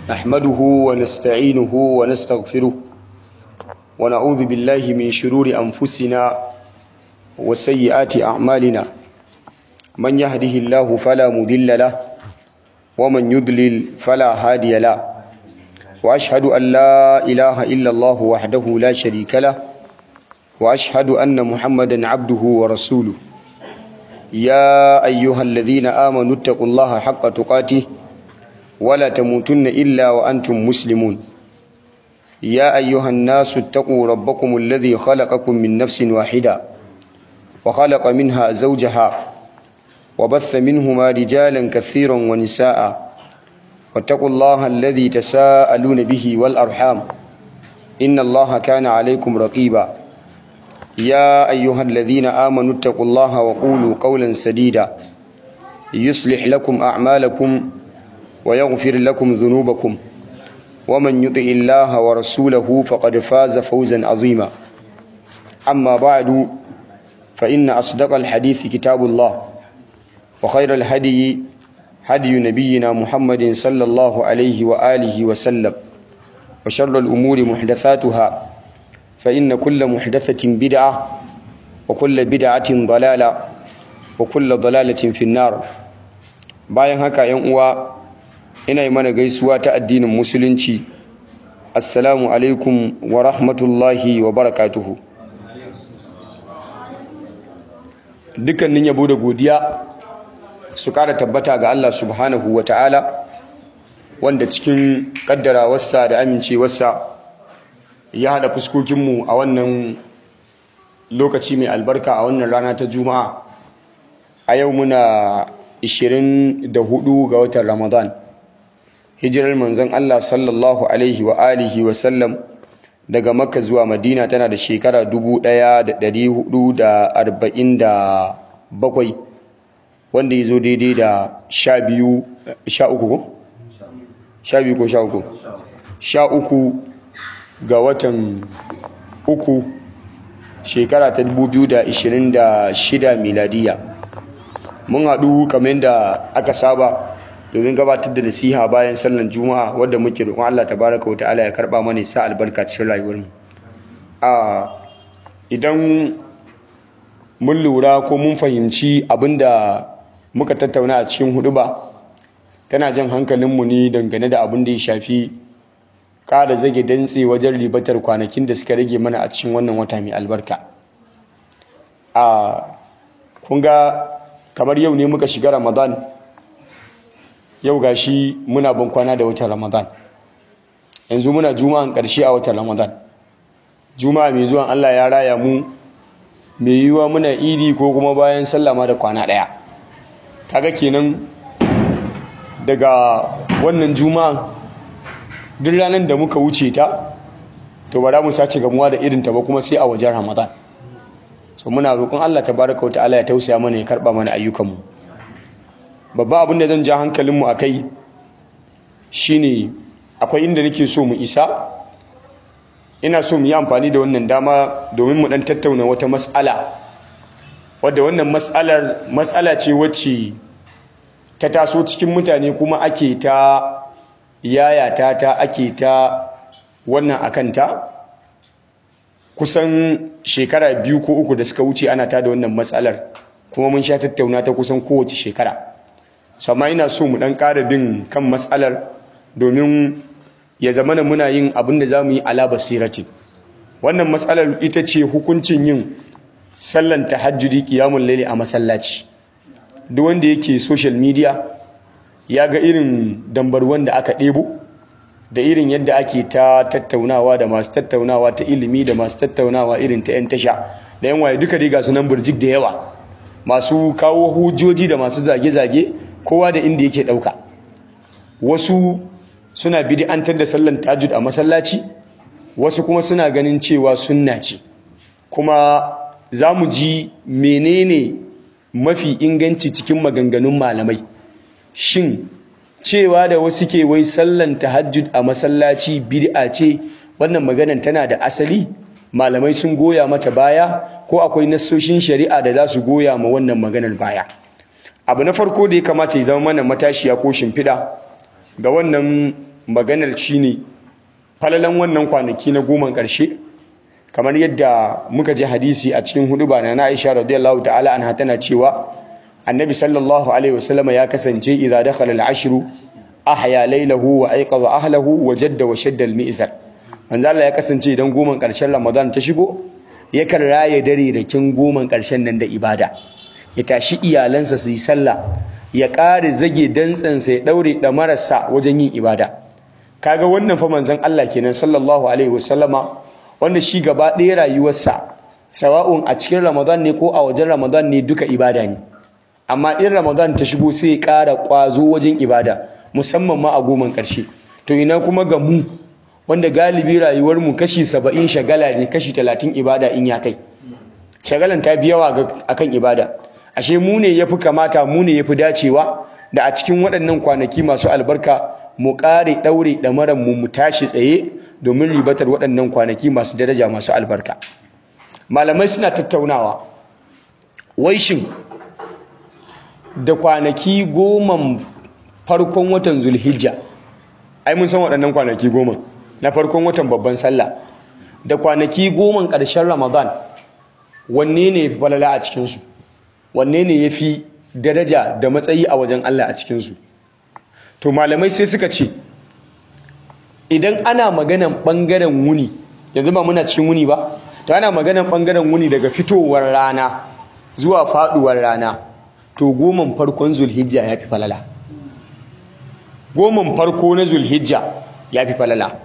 نحمده ونستعينه ونستغفره ونعوذ بالله من شرور أنفسنا وسيئات أعمالنا من يهده الله فلا مضل له ومن يضلل فلا هادي له وأشهد أن لا إله إلا الله وحده لا شريك له وأشهد أن محمدا عبده ورسوله يا أيها الذين آمنوا اتقوا الله حق تقاته ولا تموتن إلا وأنتم مسلمون يا أيها الناس اتقوا ربكم الذي خلقكم من نفس واحدة وخلق منها زوجها وبث منهما رجالا كثيرا ونساء واتقوا الله الذي تساءلون به والأرحام إن الله كان عليكم رقيبا يا أيها الذين آمنوا اتقوا الله وقولوا قولا سديدا يصلح لكم أعمالكم ويغفر لكم ذنوبكم ومن يطع الله ورسوله فقد فاز فوزا عظيما أما بعد فإن أصدق الحديث كتاب الله وخير الهدي هدي نبينا محمد صلى الله عليه وآله وسلم وشر الأمور محدثاتها فإن كل محدثة بدعة وكل بدعة ضلالة وكل ضلالة في النار bayan haka yan uwa ina yi mana gaisuwa ta addinin musulunci assalamu alaikum wa rahmatullahi wa barakatuhu dukkanin yabo da godiya su kara tabbata ga Allah subhanahu wa ta'ala wanda cikin kaddarawarsa da amincewarsa ya haɗa fuskokinmu a wannan lokaci mai albarka a wannan rana ta juma'a a yau muna 24 ga watan ramadan hijirar manzon Allah sallallahu alaihi wa alihi wa sallam daga makka zuwa madina tana da shekara 1447 wanda ya zo daidai da 12 13 ko? 12 ko 13 13 ga watan uku shekara ta 2026 miladiya mun haɗu kamar da aka saba domin gabatar da nasiha bayan sallan juma'a wadda muke roƙon Allah tabaraka wa ta'ala ya karɓa mana sa albarka cikin rayuwarmu a idan mun lura ko mun fahimci abinda muka tattauna a cikin hudu ba tana jan hankalinmu ne dangane da abin da ya shafi kada zage dantse wajen ribatar kwanakin da suka rage mana a cikin wannan wata mai albarka a kunga kamar yau ne muka shiga ramadan yau gashi muna ban kwana da watan ramadan yanzu muna juma'an ƙarshe a watan ramadan juma'a mai zuwan allah ya raya mu mai yiwuwa muna idi ko kuma bayan sallama da kwana ɗaya kaga kenan daga wannan juma'an duk ranar da muka wuce ta to ba za mu sake gamuwa da irinta ba kuma sai a wajen ramadan so muna roƙon allah tabaraka wata'ala ya tausaya mana ya karɓa mana ayyukanmu babba abin da zan ja hankalinmu a kai shine akwai inda nake so mu isa ina so mu yi amfani da wannan dama domin mu ɗan tattauna wata mas'ala wadda wannan mas'alar mas'ala ce wacce ta taso cikin mutane kuma ake ta yayata ta ake ta wannan akanta kusan shekara biyu ko uku da suka wuce ana ta da wannan matsalar kuma mun sha tattauna ta kusan kowace shekara sama ina so mu dan ƙara bin kan matsalar domin ya zama na muna yin abin da za mu yi ala basirati wannan matsalar ita ce hukuncin yin sallan tahajjudi qiyamul layli a masallaci duk wanda yake social media ya ga irin dambarwan da aka ɗebo da irin yadda ake ta tattaunawa da masu tattaunawa ta ilimi da masu tattaunawa irin ta 'yan tasha da 'yan waye duka riga sunan burjik da yawa masu kawo hujjoji da masu zage-zage kowa da inda yake ɗauka wasu suna bid'antar da sallan tajud a masallaci wasu kuma suna ganin cewa sunna ce kuma za mu ji menene mafi inganci cikin maganganun malamai shin cewa da wasu ke wai sallan tahajjud a masallaci bid'a ce wannan maganan tana da asali malamai sun goya mata baya ko akwai nassoshin shari'a da za su goya ma wannan maganar baya abu na farko da ya kamata ya zama mana matashiya ko shimfiɗa ga wannan maganar shine falalan wannan kwanaki na goma ƙarshe kamar yadda muka ji hadisi a cikin huduba na Aisha radiyallahu ta'ala anha tana cewa annabi sallallahu alaihi wasallama ya kasance idza dakhala al-ashru ahya laylahu wa ayqadha ahlahu wa jadda wa shadda al-mi'zar manzo Allah ya kasance idan goman ƙarshen Ramadan ta shigo yakan raye dare da kin goman ƙarshen nan da ibada ya tashi iyalansa su yi sallah ya ƙare zage dantsansa ya daure da marasa wajen yin ibada kaga wannan fa manzon Allah kenan sallallahu alaihi wasallama wanda shi gaba ɗaya rayuwarsa sawa'un a cikin Ramadan ne ko a wajen Ramadan ne duka ibada ne amma in Ramadan ta shigo sai ya ƙara ƙwazo wajen ibada musamman ma a goman ƙarshe to ina kuma ga mu wanda galibi rayuwar mu kashi 70 shagala ne kashi 30 ibada in ya kai shagalan ta bi yawa akan ibada ashe mu ne yafi kamata mu ne yafi dacewa da a cikin waɗannan kwanaki masu albarka mu ƙare ɗaure ɗamaran mu mu tashi tsaye domin ribatar waɗannan kwanaki masu daraja masu albarka malamai suna tattaunawa wai shin da kwanaki goma farkon watan zulhijja ai mun san waɗannan kwanaki goma na farkon watan babban sallah da kwanaki goma ƙarshen ramadan wanne ne falala a cikinsu wanne ne ya fi daraja da matsayi a wajen allah a cikinsu to malamai sai suka ce idan ana maganan ɓangaren wuni yanzu ba muna cikin wuni ba to ana maganan ɓangaren wuni daga fitowar rana zuwa faɗuwar rana to goman farkon zulhijja ya fi falala goman farko na zulhijja ya fi falala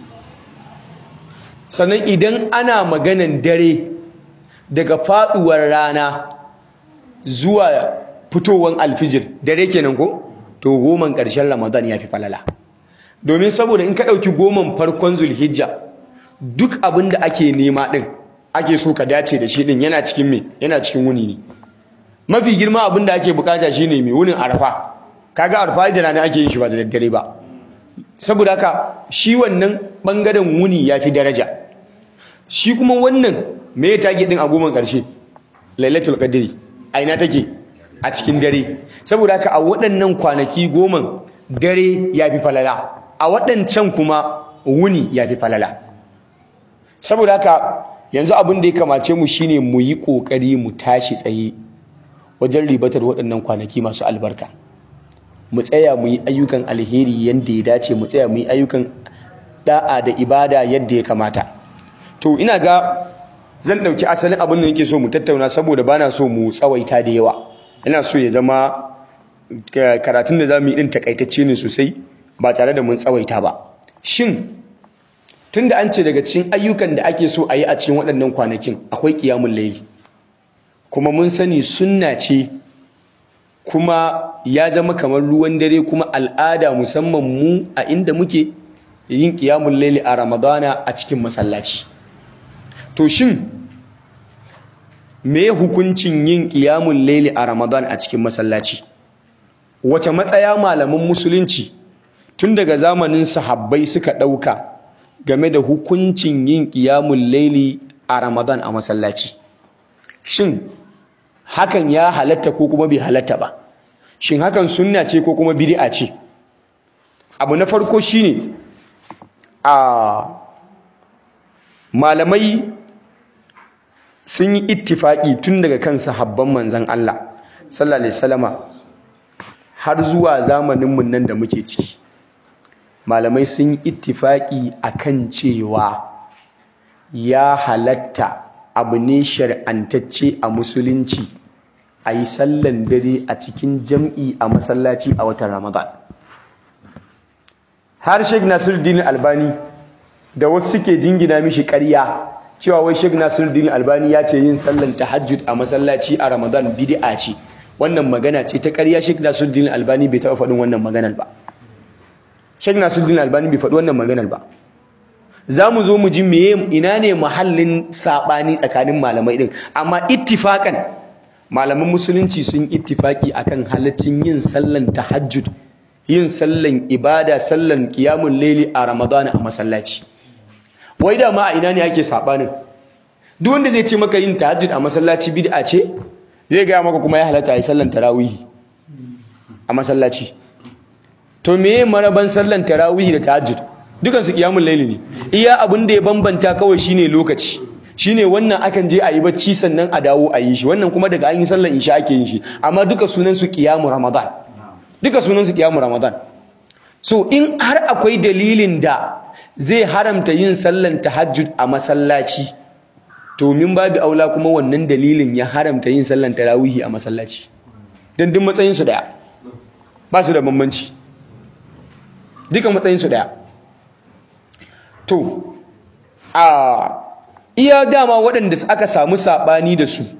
sannan idan ana maganan dare daga faɗuwar rana zuwa fitowar alfijir dare kenan ko to goman ƙarshen ramadan ya fi falala domin saboda in ka ɗauki goman farkon zulhijja duk abin da ake nema ɗin ake so ka dace da shi ɗin yana cikin me yana cikin wuni ne mafi girma abin da ake bukata shine mai wunin arfa kaga arfa da rana ake yin shi ba da daddare ba saboda haka shi wannan bangaren wuni ya fi daraja shi kuma wannan me ya tage din a goman ƙarshe lailatul qadri a ina take a cikin dare saboda haka a waɗannan kwanaki goman dare ya fi falala a waɗancan kuma wuni ya fi falala saboda haka yanzu abin da ya kamace mu shine mu yi ƙoƙari mu tashi tsaye wajen ribatar waɗannan kwanaki masu albarka mu tsaya mu yi ayyukan alheri yadda ya dace mu tsaya mu yi ayyukan da'a da ibada yadda ya kamata to ina ga zan ɗauki asalin abin da nake so mu tattauna saboda bana so mu tsawaita da yawa ina so ya zama karatun da za mu yi ɗin takaitacce ne sosai ba tare da mun tsawaita ba shin tunda an ce daga cikin ayyukan da ake so a yi a cikin waɗannan kwanakin akwai ƙiyamun laili kuma mun sani sunna ce kuma ya zama kamar ruwan dare kuma al'ada musamman mu a inda muke yin ƙiyamun laili a ramadana a cikin masallaci to shin me hukuncin yin ƙiyamun laili a ramadan a cikin masallaci wace matsaya malaman musulunci tun daga zamanin sahabbai suka ɗauka game da hukuncin yin ƙiyamun laili a ramadan a masallaci shin hakan ya halatta ko kuma bai halatta ba shin hakan sunna ce ko kuma bid'a ce abu na farko shine a malamai sun yi ittifaki tun daga kan sahabban manzon Allah sallallahu alaihi wasallama har zuwa zamaninmu nan da muke ciki malamai sun yi ittifaki akan cewa ya halatta abu ne shar'antacce a musulunci a yi sallan dare a cikin jam'i a masallaci a watan ramadan har sheik nasiruddin albani da wasu suke jingina mishi ƙarya cewa wai sheik nasiruddin albani ya ce yin sallan tahajjud a masallaci a ramadan bid'a ce wannan magana ce ta ƙarya sheik nasiruddin albani bai taɓa faɗin wannan maganar ba sheik nasiruddin albani bai faɗi wannan maganar ba za mu zo mu ji meye ina ne mahallin saɓani tsakanin malamai ɗin amma ittifakan malaman musulunci sun ittifaki akan halaccin yin sallan tahajjud yin sallan ibada sallan qiyamul laili a ramadana a masallaci wai da ma a ina ne ake saɓanin duk wanda zai ce maka yin tahajjud a masallaci bid'a ce zai gaya maka kuma ya halatta a yi sallan tarawihi a masallaci to meye maraban sallan tarawih da tahajjud dukan su qiyamul layli ne iya abin da ya bambanta kawai shine lokaci shine wannan akan je a yi bacci sannan a dawo a yi shi wannan kuma daga an yi sallan isha ake yin shi amma duka sunan su qiyamul ramadan duka sunan su qiyamul ramadan so in har akwai dalilin da zai haramta yin sallan tahajjud a masallaci to min babu aula kuma wannan dalilin ya haramta yin sallan tarawihi a masallaci dan duk matsayin su daya ba su da bambanci duka matsayin su daya to a iya dama waɗanda aka samu sabani da su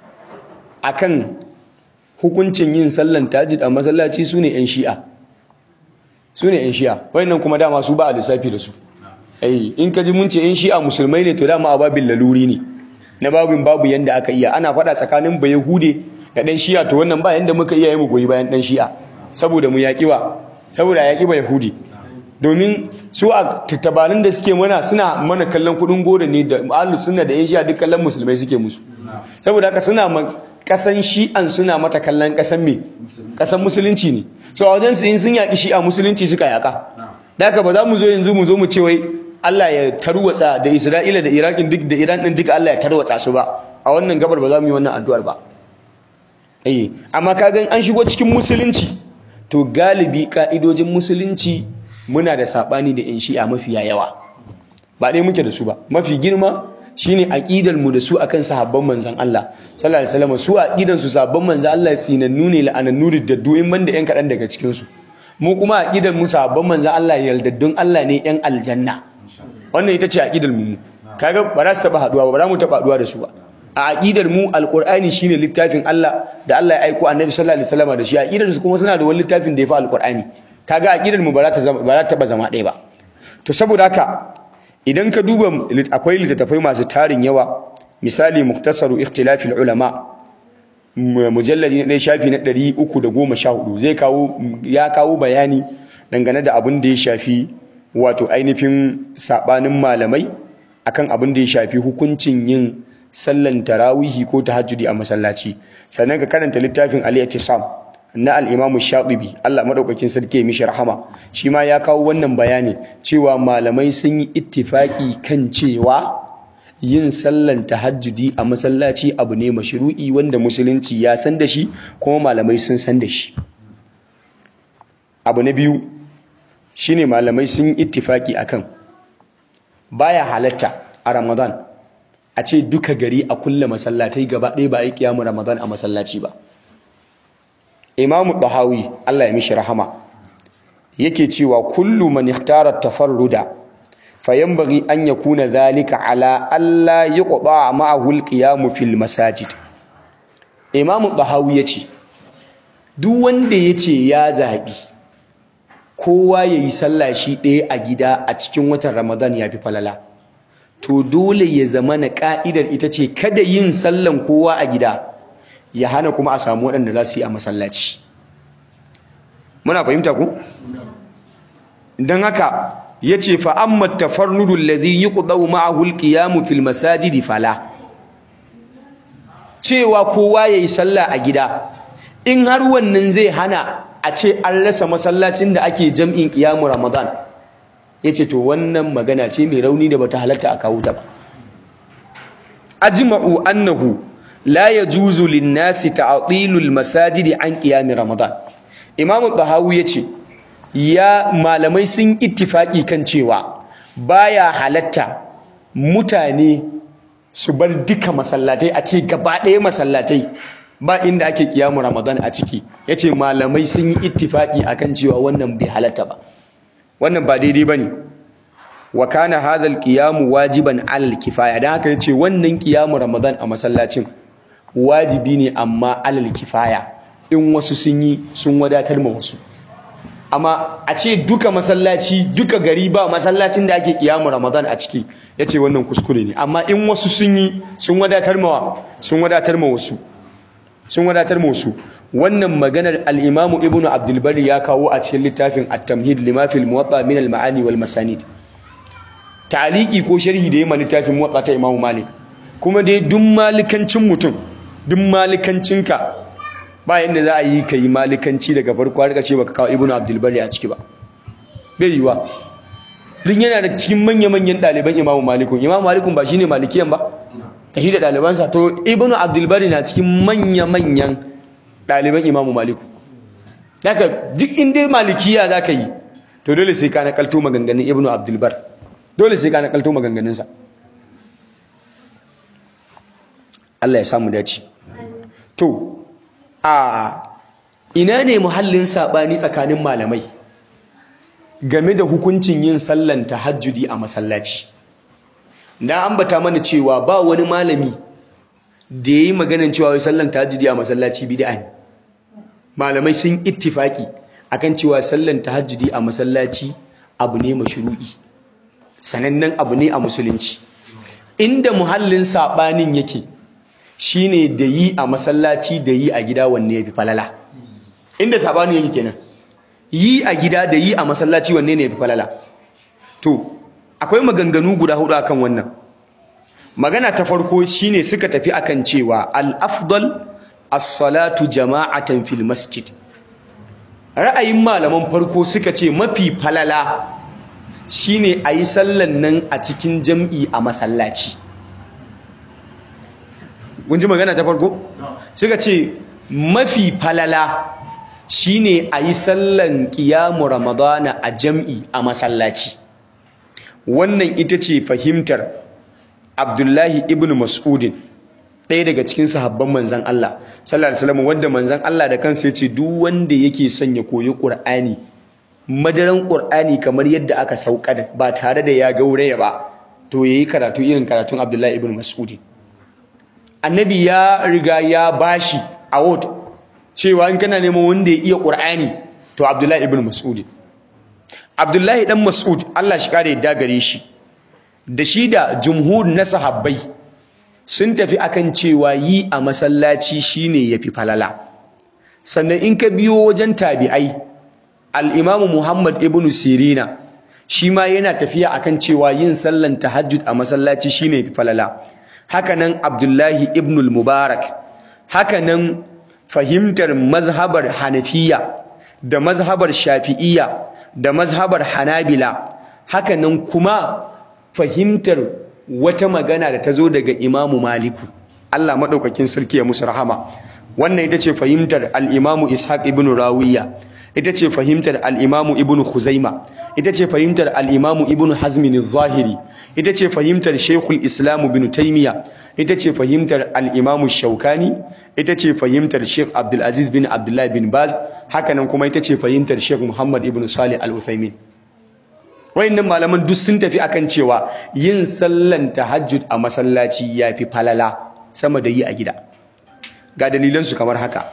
akan hukuncin yin sallan tahajjud a masallaci sune yan shi'a sune yan shi'a wayannan kuma dama su ba a lissafi da su ai in ka ji mun ce in shi'a musulmai ne to dama ababin laluri ne na babin babu yanda aka iya ana faɗa tsakanin bayahude da ɗan shi'a to wannan ba yanda muka iya yi mu goyi bayan ɗan shi'a saboda mu yaƙi wa saboda yaƙi bayahudi domin su a tattabanin da suke mana suna mana kallon kuɗin goro ne da ahlus sunna da yan shi'a duk kallon musulmai suke musu saboda haka suna kasan shi'an suna mata kallon kasan me kasan musulunci ne so a wajen su in sun yaƙi shi'a musulunci suka yaƙa da haka ba za mu zo yanzu mu zo mu ce wai Allah ya tarwatsa da Isra'ila da Iraqin duk da Iran din duka Allah ya tarwatsa su ba a wannan gabar ba za mu yi wannan addu'ar ba eh amma kagan an shigo cikin musulunci to galibi ka'idojin musulunci muna da sabani da yan shi'a mafiya yawa ba dai muke da su ba mafi girma shine aqidar mu da su akan sahabban manzon Allah sallallahu alaihi wasallam su aqidan su sahabban manzon Allah sinannu ne la'anannu da du'in banda yan kadan daga cikin su mu kuma aqidar mu sahabban manzon Allah yaldaddun Allah ne yan aljanna wannan ita ce aqidar mu kaga ba za su taba haduwa ba ba za mu taba haduwa da su ba a aqidar mu alqur'ani shine littafin Allah da Allah ya aika annabi sallallahu alaihi wasallam da shi aqidar su kuma suna da wani littafin da ya fi alqur'ani kaga aqidar mu ba za ta zama ba za ta taba zama ɗaya ba to saboda haka idan ka duba akwai littattafai masu tarin yawa misali muktasaru ikhtilafil ulama mujalladi na ɗaya shafi na 314 zai kawo ya kawo bayani dangane da abin da ya shafi wato ainihin sabanin malamai akan abin da ya shafi hukuncin yin sallan tarawihi ko tahajjudi a masallaci sannan ka karanta littafin al-i'tisam na al-imam shatibi Allah madaukakin sarki ya mishi rahama shi ma ya kawo wannan bayani cewa malamai sun yi ittifaki kan cewa yin sallan tahajjudi a masallaci abu ne mashru'i wanda musulunci ya san da shi kuma malamai sun san da shi abu na biyu shine malamai sun ittifaki akan baya halatta a Ramadan a ce duka gari a kulle masallatai gaba ɗaya ba a yi kiyamu Ramadan a masallaci ba Imam Bahawi Allah ya mishi rahama yake cewa kullu man ikhtara tafarruda fayanbaghi an yakuna dhalika ala alla yuqda ma'ahu al-qiyam fil masajid Imam Bahawi yace duk wanda yace ya zabi kowa ya yi sallah shi ɗaya a gida a cikin watan ramadan ya fi falala to dole ya zama na ƙa'idar ita ce kada yin sallan kowa a gida ya hana kuma a samu waɗanda za su yi a masallaci muna fahimta ku? don haka ya ce fa'ammar tafarnudun lazi yi kuɗau ma'ahul ƙiyamu fil masajidi fala cewa kowa ya yi sallah a gida in har wannan zai hana a ce an rasa masallacin da ake jam'in ƙiyamu ramadan ya ce to wannan magana ce mai rauni da bata halatta a kawo ta ba ajma'u annahu la yajuzu lin-nasi ta'tilul masajidi an qiyam ramadan imam bahawi yace ya malamai sun ittifaki kan cewa baya halatta mutane su bar duka masallatai a ce gaba ɗaya masallatai ba inda ake kiyamu ramadan a ciki yace malamai sun yi ittifaki akan cewa wannan bai halatta ba wannan ba daidai bane wa kana hadha alqiyamu wajiban alal kifaya dan haka yace wannan kiyamu ramadan a masallacin wajibi ne amma alal kifaya in wasu sun yi sun wadatar ma wasu amma a ce duka masallaci duka gari ba masallacin da ake kiyamu ramadan a ciki yace wannan kuskure ne amma in wasu sun yi sun wadatar ma sun wadatar ma wasu sun wadatar musu wannan maganar al-Imam Ibn Abdul Bari ya kawo a cikin littafin At-Tamhid lima fil Muwatta min al-Ma'ani wal Masanid ta'liqi ko sharhi da yayin littafin Muwatta ta Imam Malik kuma dai duk malikancin mutum duk malikancinka ba yanda za a yi kai malikanci daga farko har kace baka kawo ibnu abdul bari a ciki ba bai yiwa duk yana da cikin manya-manyan ɗaliban imamu malikun imamu malikun ba shine malikiyan ba da shi da ɗalibansa to ibnu abdul bari na cikin manya-manyan ɗaliban imamu maliku daga duk inda malikiya za ka yi to dole sai ka nakalto maganganun ibnu abdul bar dole sai ka nakalto maganganunsa Allah ya samu dace to a ina ne muhallin sabani tsakanin malamai game da hukuncin yin sallan tahajjudi a masallaci na ambata mana cewa ba wani malami da yayi maganar cewa wai sallan tahajjudi a masallaci bid'a ne malamai sun ittifaki akan cewa sallan tahajjudi a masallaci abu ne mashru'i sanannen abu ne a musulunci inda muhallin sabanin yake shine da yi a masallaci da yi a gida wanne yafi falala inda sabanin yake kenan yi a gida da yi a masallaci wanne ne yafi falala to akwai maganganu guda hudu akan wannan magana ta farko shine suka tafi akan cewa al-afdal as-salatu jama'atan fil masjid ra'ayin malaman farko suka ce mafi falala shine ayi sallan nan a cikin jam'i a masallaci kun ji magana ta farko suka ce mafi falala shine ayi sallan qiyamu ramadana a jam'i a masallaci wannan ita ce fahimtar Abdullahi ibn Mas'udin ɗaya daga cikin sahabban manzan Allah sallallahu alaihi wasallam wanda manzan Allah da kansa ya ce duk wanda yake son ya koyi Qur'ani madaran Qur'ani kamar yadda aka saukar ba tare da ya gauraya ba to yayi karatu irin karatun Abdullahi ibn Mas'udin annabi ya riga ya bashi award cewa in kana neman wanda ya iya Qur'ani to Abdullahi ibn Mas'udin Abdullahi dan Mas'ud Allah shi kare yadda gare shi da shi da jumhur na sahabbai sun tafi akan cewa yi a masallaci shine yafi falala sannan in ka biyo wajen tabi'ai al-Imam Muhammad ibn Sirina shi ma yana tafiya akan cewa yin sallan tahajjud a masallaci shine yafi falala hakanan Abdullahi ibn al-Mubarak hakanan fahimtar mazhabar Hanafiya da mazhabar Shafi'iyya da mazhabar Hanabila hakanan kuma fahimtar wata magana da ta zo daga Imamu Maliku Allah madaukakin sarki ya musu rahama wannan ita ce fahimtar al-Imamu Ishaq ibn Rawiya ita ce fahimtar al-Imamu Ibn Khuzaima ita ce fahimtar al-Imamu Ibn Hazm az-Zahiri ita ce fahimtar Sheikhul Islam Ibn Taymiyyah ita ce fahimtar al-Imamu Shawkani ita ce fahimtar Sheikh Abdul Aziz bin Abdullah bin Baz hakanan kuma ita ce fahimtar Sheikh Muhammad Ibn Salih Al-Uthaymin wayannan malaman duk sun tafi akan cewa yin sallan tahajjud a masallaci yafi falala sama da yi a gida ga dalilan su kamar haka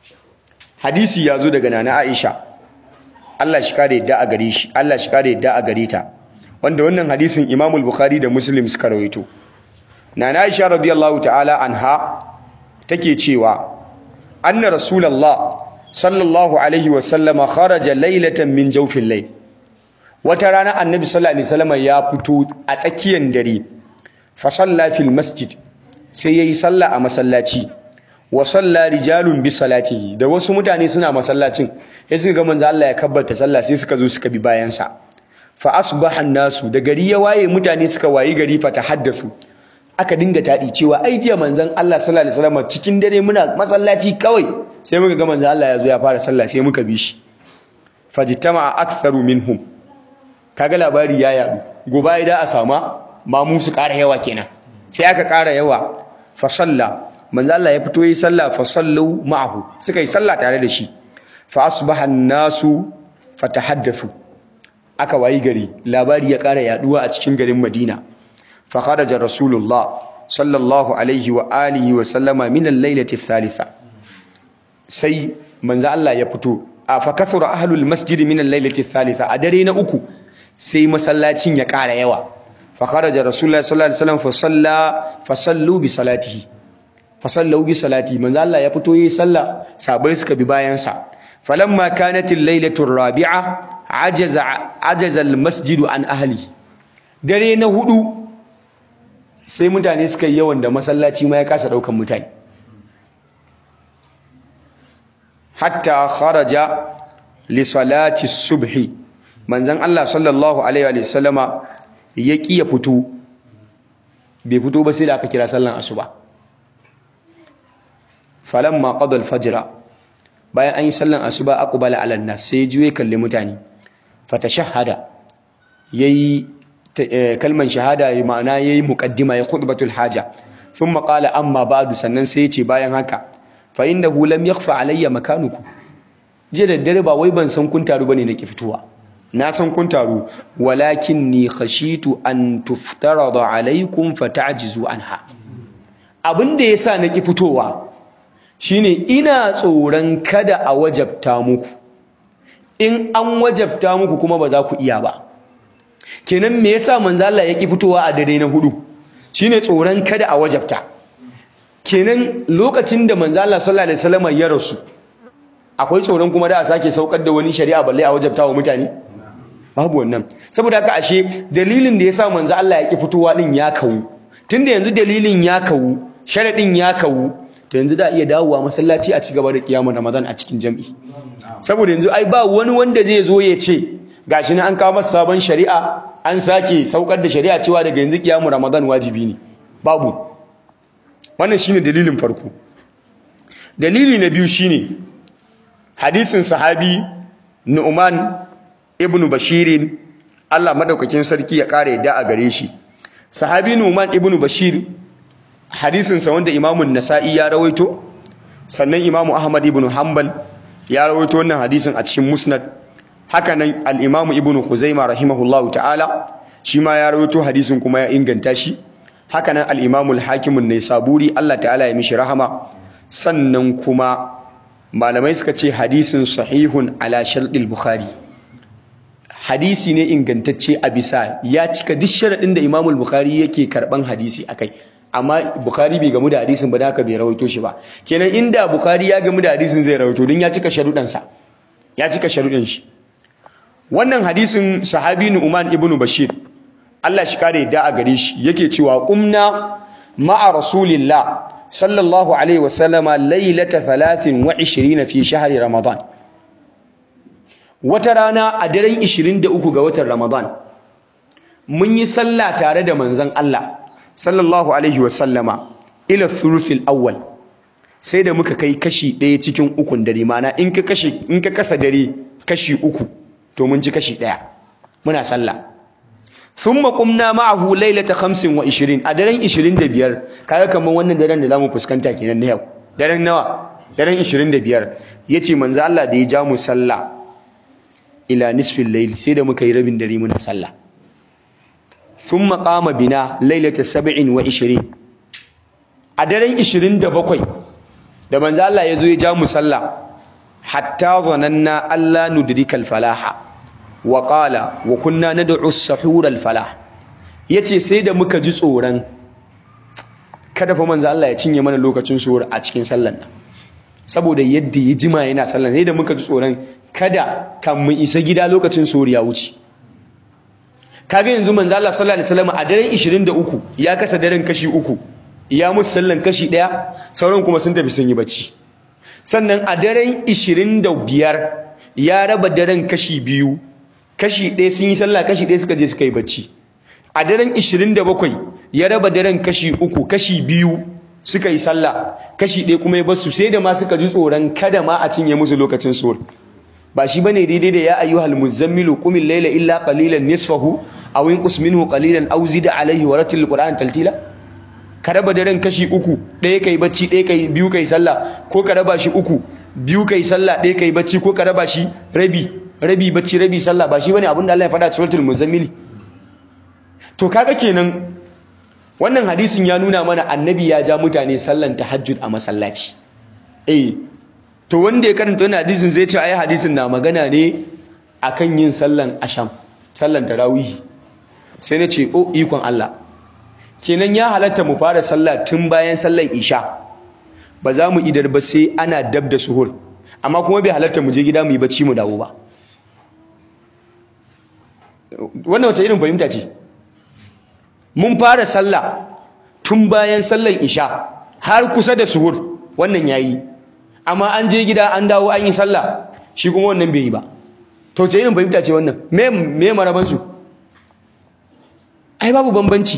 hadisi ya zo daga nana Aisha Allah shi kare yadda a gare shi Allah shi kare yadda a gare ta wanda wannan hadisin Imam al-Bukhari da Muslim suka rawaito nana Aisha radiyallahu ta'ala anha take cewa anna rasulullah sallallahu alaihi wa sallama kharaja laylatan min jawfil layl wata rana annabi sallallahu alaihi wasallam ya fito a tsakiyar dare fa salla fil masjid sai yayi sallah a masallaci wa salla rijalun bi salatihi da wasu mutane suna masallacin sai suka ga manzo Allah ya kabbarta sallah sai suka zo suka bi bayan sa fa asbaha nasu da gari ya waye mutane suka wayi gari fa tahaddathu aka dinga tadi cewa ai jiya manzon Allah sallallahu alaihi wasallam cikin dare muna masallaci kawai sai muka ga manzon Allah ya zo ya fara sallah sai muka bi shi fajtama aktharu minhum kaga labari ya yadu gobe idan a sama ma mu su ƙara yawa kenan sai aka ƙara yawa fa salla manzo Allah ya fito yi sallah fa sallu ma'ahu suka yi sallah tare da shi fa asbaha an-nasu fatahaddathu aka wayi gari labari ya ƙara yaduwa a cikin garin Madina fa kharaja rasulullah sallallahu alaihi wa alihi wa sallama min al-lailati thalitha sai manzo Allah ya fito a fa kathura ahlul masjid min al-lailati thalitha a dare na uku sai masallacin ya ƙara yawa fa kharaja rasulullah sallallahu alaihi wasallam fa salla fa sallu bi salatihi fa sallu bi salati manzo Allah ya fito yayi sallah sabai suka bi bayan sa falamma kanat al-lailatu ar-rabi'a ajaza ajaza al-masjid an ahli dare na hudu sai mutane suka yi yawan da masallaci ma ya kasa daukan mutane hatta kharaja li salati subhi manzon Allah sallallahu alaihi wa sallama ya kiya fito bai fito ba sai da aka kira sallan asuba falamma qada al-fajr bayan an yi sallan asuba aqbala ala nas sai juye kalli mutane fatashahhada yayi kalman shahada ma'ana yayi muqaddima ya khutbatul haja thumma qala amma ba'du sannan sai yace bayan haka fa innahu lam yakhfa alayya makanuku je da dare ba wai ban san kun taru bane nake fitowa na san kun taru walakinni khashitu an tuftarada alaykum fata'jizu anha abinda yasa nake fitowa shine ina tsoron kada a wajabta muku in an wajabta muku kuma ba za ku iya ba kenan me yasa manzo Allah yake fitowa a dare na hudu shine tsoron kada a wajabta kenan lokacin da manzo Allah sallallahu alaihi wasallam ya rasu akwai tsoron kuma da a sake saukar da wani shari'a balle a wajabta wa mutane babu wannan saboda haka ashe dalilin da yasa manzo Allah yake fitowa din ya kawu tunda yanzu dalilin ya kawu sharadin ya kawu to yanzu da iya dawowa masallaci a cigaba da kiyamar Ramadan a cikin jami'i saboda yanzu ai ba wani wanda zai zo ya ce gashi ne an kawo masa sabon shari'a an sake saukar da shari'a cewa daga yanzu kiyamar Ramadan wajibi ne babu wannan shine dalilin farko dalili na biyu shine hadisin sahabi Nu'man ibn Bashir Allah madaukakin sarki ya kare yadda a gare shi sahabi Nu'man ibn Bashir hadisin sa wanda Imam nasai ya rawaito sannan Imam Ahmad ibn Hanbal ya rawaito wannan hadisin a cikin Musnad haka nan al-Imam Ibn Khuzaimah rahimahullahu ta'ala shi ma ya rawaito hadisin kuma ya inganta shi haka nan al-Imam al-Hakim an-Naisaburi Allah ta'ala ya mishi rahama sannan kuma malamai suka ce hadisin sahihun ala sharɗil bukhari hadisi ne ingantacce a bisa ya cika duk sharaɗin da imamul bukhari yake karɓan hadisi akai amma bukhari bai gamu da hadisin ba da haka bai rawaito shi ba kenan inda bukhari ya gamu da hadisin zai rawaito don ya cika sharuɗansa ya cika sharuɗan shi wannan hadisin sahabi Nu'man ibn Bashir Allah shi kare da a gare shi yake cewa qumna ma'a rasulillah sallallahu alaihi wasallama lailata 23 fi shahri ramadan wata rana a daren 23 ga watan ramadan mun yi sallah tare da manzon Allah sallallahu alaihi wasallama ila thuluthil awwal sai da muka kai kashi ɗaya cikin ukun dare mana in ka kashi in ka kasa dare kashi uku to mun ci kashi ɗaya muna sallah thumma qumna ma'ahu lailata 25 a daren 25 kaga kaman wannan daren da zamu fuskanta kenan na yau daren nawa daren 25 yace manzo Allah da ya ja mu sallah ila nisfil layl sai da muka yi rabin dare muna sallah thumma qama bina lailata 27 a daren 27 da manzo Allah ya zo ya ja mu sallah hatta zananna alla nudrikal falaha wa qala wa kunna nad'u as-suhur al-falah yace sai da muka ji tsoron kada fa manzo Allah ya cinye mana lokacin suhur a cikin sallan nan saboda yadda ya jima yana sallan sai da muka ji tsoron kada kan mu isa gida lokacin suhur ya wuce kaga yanzu manzo Allah sallallahu alaihi wasallam a daren 23 ya kasa daren kashi uku ya musu sallan kashi daya sauran kuma sun tafi sun yi bacci sannan a daren 25 ya raba daren kashi biyu kashi ɗaya sun yi sallah kashi ɗaya suka je suka yi bacci a daren 27 ya raba daren kashi uku kashi biyu suka yi sallah kashi ɗaya kuma ya basu sai da ma suka ji tsoron kada ma a cinye musu lokacin suhur ba shi bane daidai da ya ayyuhal muzammilu qumil layla illa qalilan nisfahu aw inqus minhu qalilan aw zid alayhi wa ratil qur'an taltila ka raba daren kashi uku ɗaya kai bacci ɗaya kai biyu kai sallah ko ka raba shi uku biyu kai sallah ɗaya kai bacci ko ka raba shi rabi rabi bacci rabi sallah ba shi bane abin da Allah ya faɗa cikin suratul muzammil to kaga kenan wannan hadisin ya nuna mana annabi ya ja mutane sallan tahajjud a masallaci eh to wanda ya karanta wannan hadisin zai ce ai hadisin na magana ne akan yin sallan asham sallan tarawih sai na ce oh ikon Allah kenan ya halatta mu fara sallah tun bayan sallan isha ba za mu idar ba sai ana dab da suhur amma kuma bai halatta mu je gida mu yi bacci mu dawo ba wannan wace irin fahimta ce mun fara sallah tun bayan sallan isha har kusa da suhur wannan yayi amma an je gida an dawo an yi sallah shi kuma wannan bai yi ba to ce irin fahimta ce wannan me me maraban su ai babu bambanci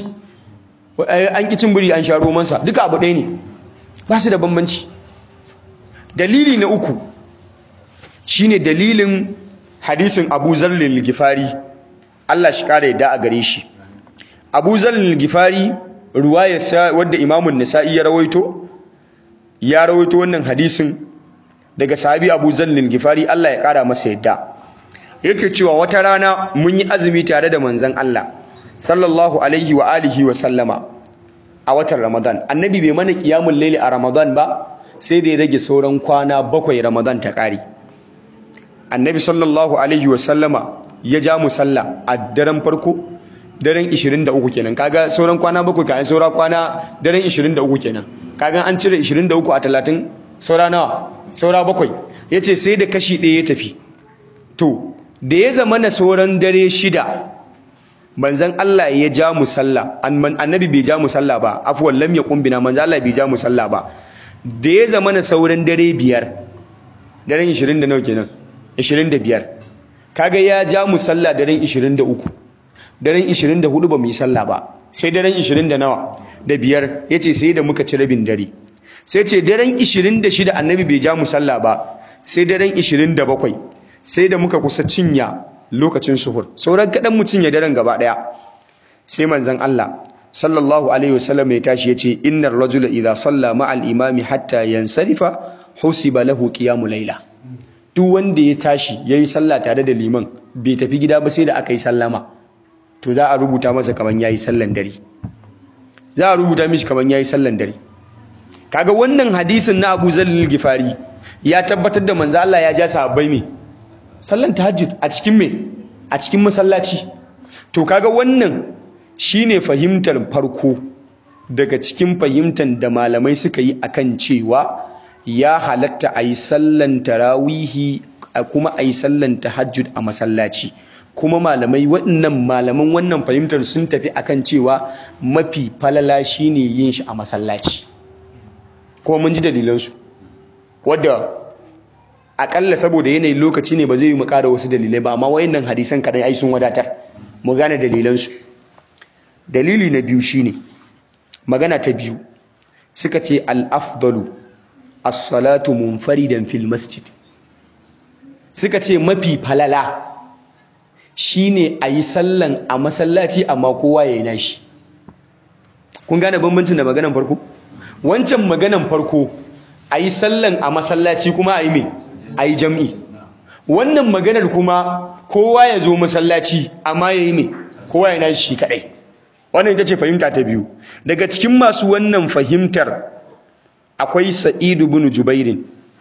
an ki cin buri an sha romansa duka abu ɗaya ne ba su da bambanci dalili na uku shine dalilin hadisin Abu Zallil Gifari Allah shi kare yadda a gare shi Abu Zallil Gifari ruwayarsa wadda Imam Nasa'i ya rawaito ya rawaito wannan hadisin daga sahabi Abu Zallil Gifari Allah ya kara masa yadda yake cewa wata rana mun yi azumi tare da manzon Allah sallallahu alaihi wa alihi wa sallama a watan Ramadan annabi bai mana qiyamul layli a Ramadan ba sai da ya rage sauran kwana bakwai Ramadan ta kare annabi sallallahu alaihi wa sallama ya ja mu sallah a daren farko daren 23 kenan kaga sauran kwana bakwai ka saura kwana daren 23 kenan kaga an cire 23 a 30 saura nawa saura bakwai yace sai da kashi ɗaya ya tafi to da ya zama na sauran dare shida manzon Allah ya ja mu sallah annabi bai ja mu sallah ba afwan lam yaqum bina manzon Allah bai ja mu sallah ba da ya zama na sauran dare biyar daren 20 da nawa kenan 25 kaga ya ja mu sallah daren 23 daren 24 ba mu yi sallah ba sai daren 20 da nawa da biyar yace sai da muka ci rabin dare sai ce daren 26 annabi bai ja mu sallah ba sai daren 27 sai da muka kusa cinya lokacin suhur sauran kadan mu cinye daren gaba daya sai manzon Allah sallallahu alaihi wasallam ya tashi yace innar rajula idha salla ma'al imami hatta yansarifa husiba lahu qiyamul layla duk wanda ya tashi yayi sallah tare da liman bai tafi gida ba sai da aka yi sallama to za a rubuta masa kaman yayi sallan dare za a rubuta mishi kaman yayi sallan dare kaga wannan hadisin na Abu Zalil Gifari ya tabbatar da manzo Allah ya ja sahabbai me sallan tahajjud a cikin me a cikin masallaci to kaga wannan shine fahimtar farko daga cikin fahimtar da malamai suka yi akan cewa ya halatta a yi sallan tarawihi kuma a yi sallan tahajjud a masallaci kuma malamai waɗannan malaman wannan fahimtar sun tafi akan cewa mafi falala shine yin shi a masallaci kuma mun ji dalilansu wadda akalla saboda yanayin lokaci ne ba zai yi mu ƙara wasu dalilai ba amma wayannan hadisan kaɗai ai sun wadatar mu gane dalilansu dalili na biyu shine magana ta biyu suka ce al-afdalu as-salatu munfaridan fil masjid suka ce mafi falala shine ayi sallan a masallaci amma kowa yayi nashi kun gane bambancin da maganan farko wancan maganan farko ayi sallan a masallaci kuma ayi me ayi jam'i wannan maganar kuma kowa ya zo masallaci amma yayi me kowa ya nashi kadai wannan ita ce fahimta ta biyu daga cikin masu wannan fahimtar akwai Sa'id ibn Jubair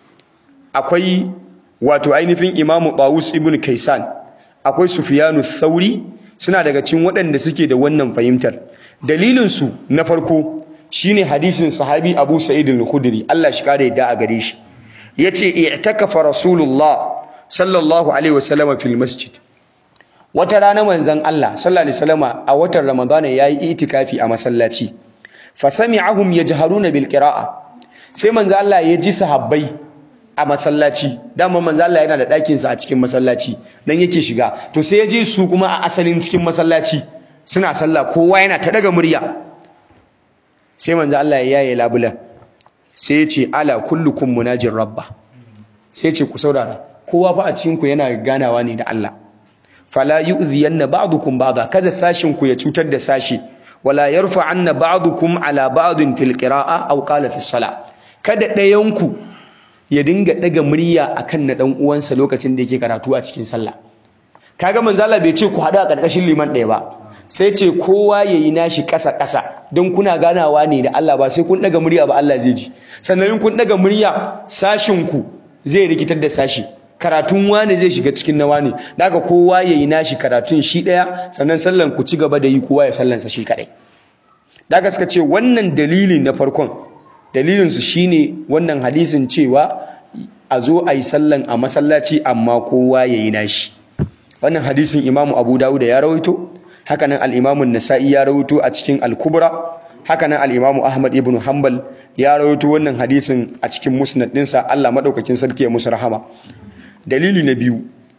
akwai wato ainihin Imam Tawus ibn Kaisan akwai Sufyanu Thauri suna daga cikin waɗanda suke da wannan fahimtar dalilin su na farko shine hadisin sahabi Abu Sa'id al-Khudri Allah shi kare yadda a gare shi yace i'takafa Rasulullah sallallahu alaihi wasallam fil masjid wata rana manzon Allah sallallahu alaihi wasallam a watan Ramadana yayi itikafi a masallaci fa sami'ahum yajharuna bil qira'a sai manzon Allah ya ji sahabbai a masallaci dama manzon Allah yana da ɗakin sa a cikin masallaci dan yake shiga to sai ya ji su kuma a asalin cikin masallaci suna sallah kowa yana ta daga murya sai manzon Allah ya yaye labulan sai ya ce ala kullukum munajir rabba sai ce ku saurara kowa fa a cikin ku yana ganawa ne da Allah fala yu'dhiyanna ba'dukum ba'da kada sashin ku ya cutar da sashi wala yarfa'anna ba'dukum ala ba'din fil qira'a aw qala fi salah kada ɗayan ku ya dinga daga murya akan na dan uwansa lokacin da yake karatu a cikin sallah kaga manzo Allah bai ce ku hada a karkashin liman ɗaya ba sai ce kowa yayi nashi ƙasa ƙasa don kuna ganawa ne da Allah ba sai kun daga murya ba Allah zai ji sannan in kun daga murya sashin ku zai rikitar da sashi karatun wani zai shiga cikin na wani daga kowa yayi nashi karatun shi daya sannan sallan ku ci gaba da yi kowa ya sallansa shi kadai daga suka ce wannan dalili na farkon dalilin su shine wannan hadisin cewa a zo a yi sallan a masallaci amma kowa yayi nashi wannan hadisin Imam Abu Dawud ya rawaito haka nan al-Imam An-Nasa'i ya rawaito a cikin Al-Kubra haka nan al-Imam Ahmad ibn Hanbal ya rawaito wannan hadisin a cikin musnad ɗinsa Allah madaukakin sarki ya musu rahama dalili na biyu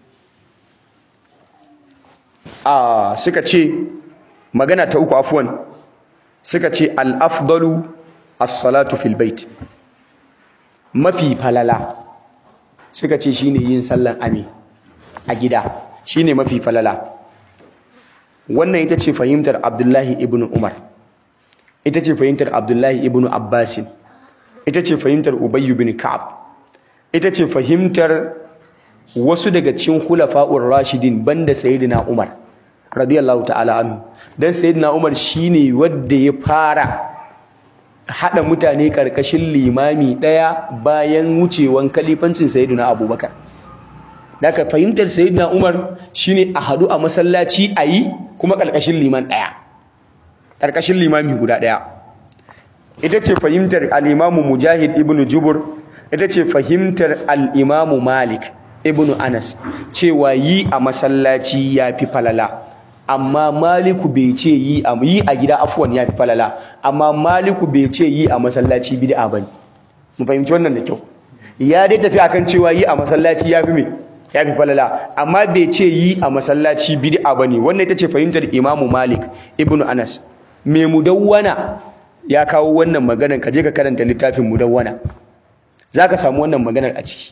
a suka ce magana ta uku afwan suka ce al-afdalu as-salatu fil bait mafi falala suka ce shine yin sallan ame a gida shine mafi falala wannan ita ce fahimtar Abdullahi ibn Umar ita ce fahimtar Abdullahi ibn Abbas ita ce fahimtar Ubay ibn Ka'ab ita ce fahimtar wasu daga cikin khulafa'ur rashidin banda sayyidina Umar radiyallahu ta'ala anhu dan sayyidina Umar shine wanda ya fara hada mutane karkashin limami daya bayan wucewan kalifancin sayyidina Abubakar daga fahimtar sayyidina Umar shine a hadu a masallaci ayi kuma karkashin liman daya karkashin limami guda daya ita ce fahimtar al-Imam Mujahid ibn Jubur ita ce fahimtar al-Imam Malik ibn Anas cewa yi a masallaci yafi falala amma Maliku bai ce yi a yi a gida afwan yafi falala amma Maliku bai ce yi a masallaci bid'a bane mu fahimci wannan da kyau ya dai tafi akan cewa yi a masallaci yafi me yafi falala amma bai ce yi a masallaci bid'a bane wannan ita ce fahimtar Imam Malik ibn Anas me mudawwana ya kawo wannan maganar ka je ka karanta littafin mudawwana zaka samu wannan maganar a ciki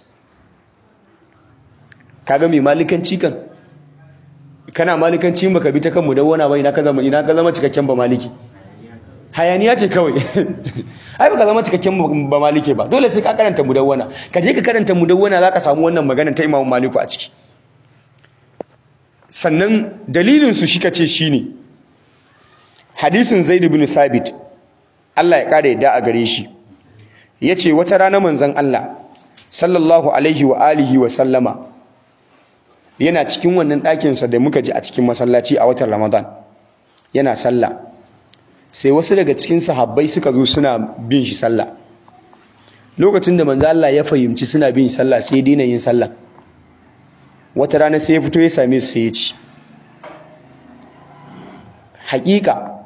kaga mai malikanci kan kana malikanci baka bi ta kan mudawwana ba ina ka zama ina ka zama cikakken ba maliki hayaniya ce kawai ai baka zama cikakken ba malike ba dole sai ka karanta mudawwana ka je ka karanta mudawwana zaka samu wannan maganar ta Imam Maliku a ciki sannan dalilin su shi kace shine hadisin Zaid ibn Thabit Allah ya kare yadda a gare shi yace wata rana manzon Allah sallallahu alaihi wa alihi wa sallama yana cikin wannan ɗakin sa da muka ji a cikin masallaci a watan Ramadan yana sallah sai wasu daga cikin sahabbai suka zo suna bin shi sallah lokacin da manzon Allah ya fahimci suna bin shi sallah sai ya daina yin sallah wata rana sai ya fito ya same su sai ya ci hakika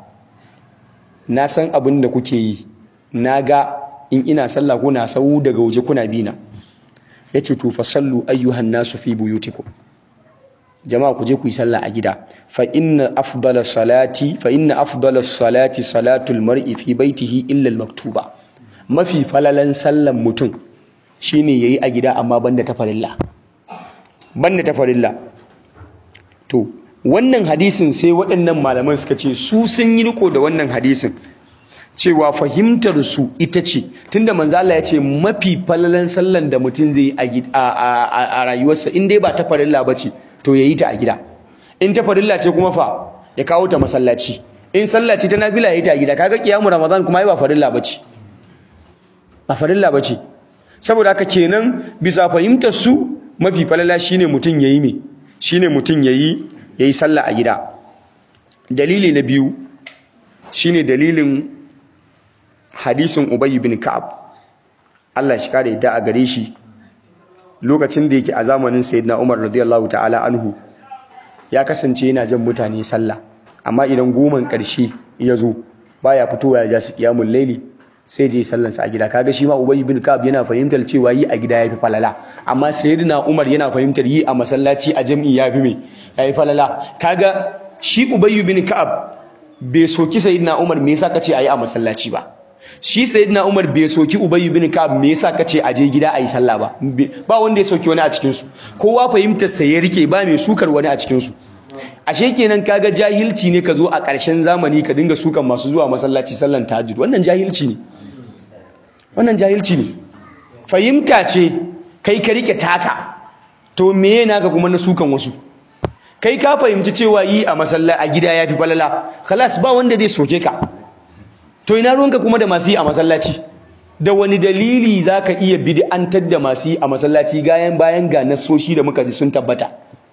na san abin da kuke yi na ga in ina sallah kuna sau daga waje kuna bina ya ce to fasallu ayyuhan nasu fi buyutikum jama'a ku je ku yi sallah a gida fa inna afdala salati fa inna afdala salati salatul mar'i fi baitihi illa al-maktuba mafi falalan sallan mutum shine yayi a gida amma banda ta farilla banda ta farilla to wannan hadisin sai waɗannan malaman suka ce su sun yi riko da wannan hadisin cewa fahimtar su ita ce tunda manzo Allah ya ce mafi falalan sallan da mutum zai yi a rayuwarsa in dai ba ta farilla bace to yayi ta a gida in ta farilla ce kuma fa ya kawo ta masallaci in sallah ce ta nafila yayi ta a gida kaga kiyamu ramadan kuma ai ba farilla bace ba farilla bace saboda haka kenan bisa fahimtar su mafi falala shine mutum yayi me shine mutum yayi yayi sallah a gida dalili na biyu shine dalilin hadisin Ubay bin Ka'ab Allah shi kare yadda a gare shi lokacin da yake a zamanin Sayyidina Umar radiyallahu ta'ala anhu ya kasance yana jan mutane sallah amma idan goman karshe ya zo baya fitowa ya ja su qiyamul laili sai je sallan sa a gida kaga shi ma Ubay bin Ka'ab yana fahimtar cewa yi a gida yafi falala amma Sayyidina Umar yana fahimtar yi a masallaci a jami'i yafi me yafi falala kaga shi Ubay bin Ka'ab bai soki Sayyidina Umar me yasa kace ayi a masallaci ba shi sayyidina Umar bai soki Ubay ibn Ka'ab me yasa kace aje gida ayi sallah ba ba wanda ya soki wani a cikin su kowa fahimtar sa ya rike ba mai sukar wani a cikin su ashe kenan kaga jahilci ne ka zo a ƙarshen zamani ka dinga sukan masu zuwa masallaci sallan tahajjud wannan jahilci ne wannan jahilci ne fahimta ce kai ka rike taka to meye naka kuma na sukan wasu kai ka fahimci cewa yi a masallaci a gida yafi falala khalas ba wanda zai soke ka to ina ruwanka kuma da masu yi a masallaci da wani dalili zaka iya bid'antar da masu yi a masallaci gayan bayan ga nasoshi da muka ji sun tabbata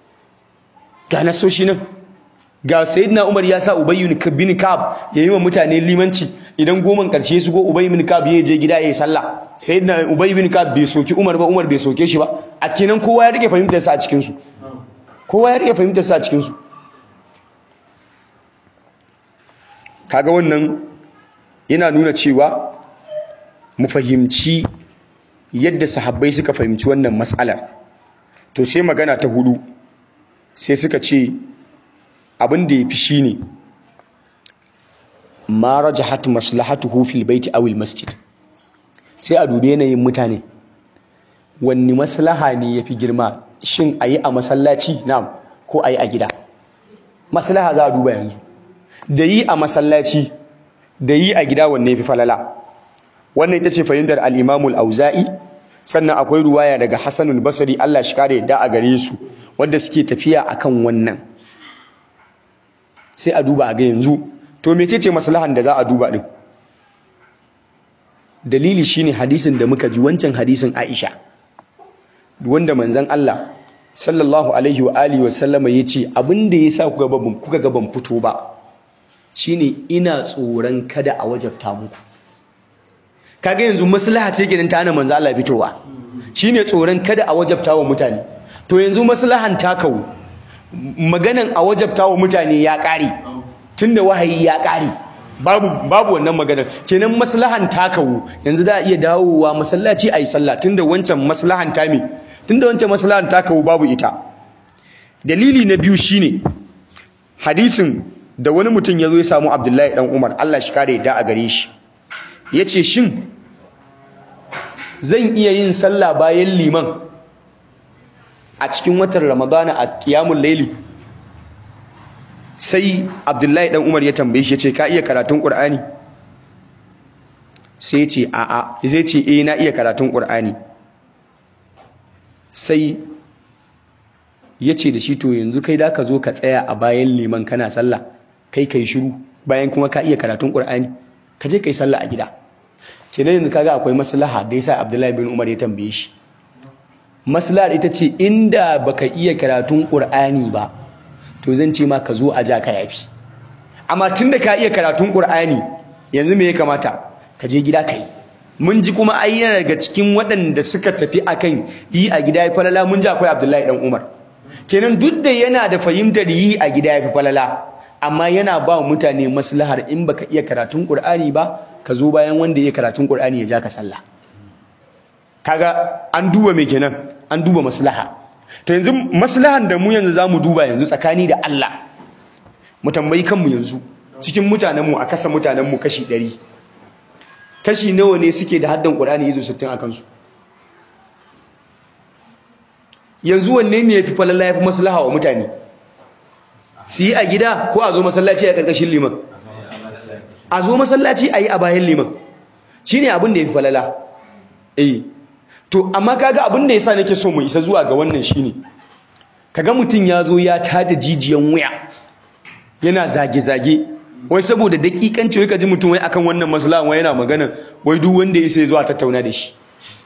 ga nasoshi nan ga sayyidina Umar ya sa Ubay bin Ka'ab yayi wa mutane limanci idan goman karshe su go Ubay bin Ka'ab ya je gida yayi sallah sayyidina Ubay bin Ka'ab bai soki Umar ba Umar bai soke shi ba a kenan kowa ya rike fahimtar sa a cikin su kowa ya rike fahimtar sa a cikin su kaga wannan yana nuna cewa mu fahimci yadda sahabbai suka fahimci wannan matsalar to sai magana ta hudu sai suka ce abin da ya fi shi ne ma rajahat maslahatuhu fil baiti aw al masjid sai a dubi yanayin mutane wanne maslaha ne yafi girma shin ayi a masallaci na'am ko ayi a gida maslaha za a duba yanzu da yi a masallaci da yi a gida wanne yafi falala wannan ita ce fahimtar al-Imam al-Auza'i sannan akwai ruwaya daga Hassan al-Basri Allah shi kare yadda a gare su wanda suke tafiya akan wannan sai a duba a ga yanzu to mecece maslahan da za a duba din dalili shine hadisin da muka ji wancan hadisin Aisha wanda manzon Allah sallallahu alaihi wa alihi wa sallama yace abinda yasa kuka ga kuka ga ban fito ba shine ina tsoron kada a wajabta muku kaga yanzu maslaha ce gidan ta hana manzon Allah fitowa shine tsoron kada a wajabta wa mutane to yanzu maslahan ta kawo maganan a wajabta wa mutane ya kare tunda wahayi ya kare babu babu wannan magana kenan maslahan ta kawo yanzu da iya dawowa masallaci ayi sallah tunda wancan maslahan ta me tunda wancan maslahan ta kawo babu ita dalili na biyu shine hadisin da wani mutum yazo ya samu Abdullahi dan Umar Allah shi kare da a gare shi yace shin zan iya yin sallah bayan liman a cikin watan Ramadana a qiyamul layli sai abdullahi dan umar ya tambaye shi ya ce ka iya karatun ƙur'ani sai ya ce a'a zai ce eh na iya karatun ƙur'ani sai ya ce da shi to yanzu kai da ka zo ka tsaya a bayan liman kana sallah kai kai shiru bayan kuma ka iya karatun ƙur'ani ka je kai sallah a gida kenan yanzu kaga akwai maslaha da yasa abdullahi bin umar ya tambaye shi maslahar ita ce inda baka iya karatun ƙur'ani ba to zan ce ma ka zo a ja ka yafi amma tunda ka iya karatun Qur'ani yanzu me ya kamata ka je gida kai mun ji kuma ai yana daga cikin waɗanda suka tafi akan yi a gida ya falala mun ji akwai Abdullahi dan Umar kenan duk da yana da fahimtar yi a gida ya fi falala amma yana ba mutane maslahar in baka iya karatun Qur'ani ba ka zo bayan wanda ya karatun Qur'ani ya ja ka sallah kaga an duba me kenan an duba maslaha to yanzu maslahan da mu yanzu zamu duba yanzu tsakani da Allah mu tambayi kanmu yanzu cikin mutanenmu a kasa mutanenmu kashi 100 kashi nawa ne suke da haddan Qur'ani izo 60 akan su yanzu wanne ne yafi falalla yafi maslaha wa mutane su yi a gida ko a zo masallaci a karkashin liman a zo masallaci a yi a bayan liman shine abin da yafi falala eh to amma kaga abin da yasa nake so mu isa zuwa ga wannan shine kaga mutun yazo ya tada jijiyan wuya yana zage zage wai saboda dakikanci wai kaji mutum wai akan wannan maslaha wai yana magana wai duk wanda ya sai zuwa tattauna da shi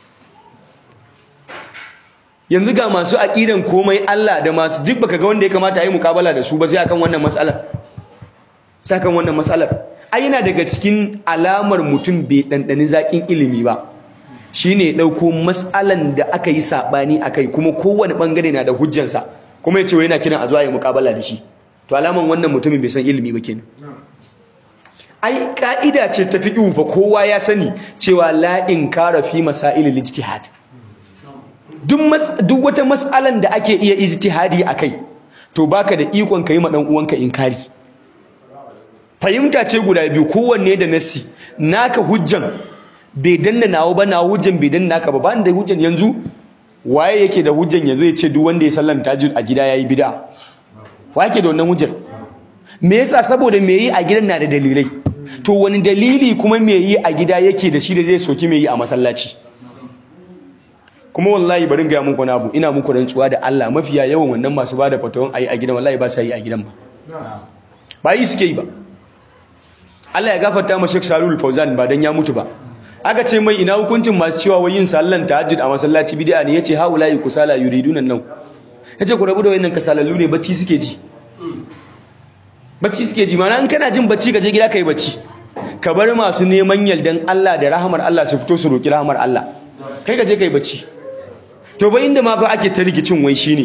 yanzu ga masu aqidan komai Allah da masu duk baka ga wanda ya kamata a yi mukabala da su ba sai akan wannan matsalar sai akan wannan matsalar ai yana daga cikin alamar mutum bai dandani zakin ilimi ba shine dauko mas'alan da aka yi sabani akai kuma kowane bangare na da hujjansa kuma yace wai yana kiran a zuwa yi muqabala da shi to alaman wannan mutumin bai san ilimi ba kenan ai ka'ida ce ta fiqh fa kowa ya sani cewa la inkara fi masailil ijtihad duk duk wata mas'alan da ake iya ijtihadi akai to baka da ikon kai ma dan uwanka inkari fahimta ce guda biyu kowanne da nassi naka hujjan bai danna nawo ba nawo hujjan bai danna naka ba ba da hujjan yanzu waye yake da hujjan yazo ya ce duk wanda ya sallan tahajjud a gida yayi bid'a wa yake da wannan hujjar me yasa saboda me yi a gidan na da dalilai to wani dalili kuma me yi a gida yake da shi da zai soki me yi a masallaci kuma wallahi bari ga muku na abu ina muku rantsuwa da Allah mafiya yawan wannan masu bada fatawan ayi a gidan wallahi ba sa yi a gidan ba ba yi suke yi ba Allah ya gafarta ma Sheikh Salul Fauzan ba dan ya mutu ba aka ce mai ina hukuncin masu cewa wai yin sallan tahajjud a masallaci bid'a ne yace haula'i kusala yuriduna nau yace ku rabu da wayannan kasalallu ne bacci suke ji bacci suke ji mana in kana jin bacci ka je gida kai bacci ka bar masu neman yaldan Allah da rahamar Allah su fito su roki rahamar Allah kai ka je kai bacci to bai inda ma fa ake ta rikicin wai shine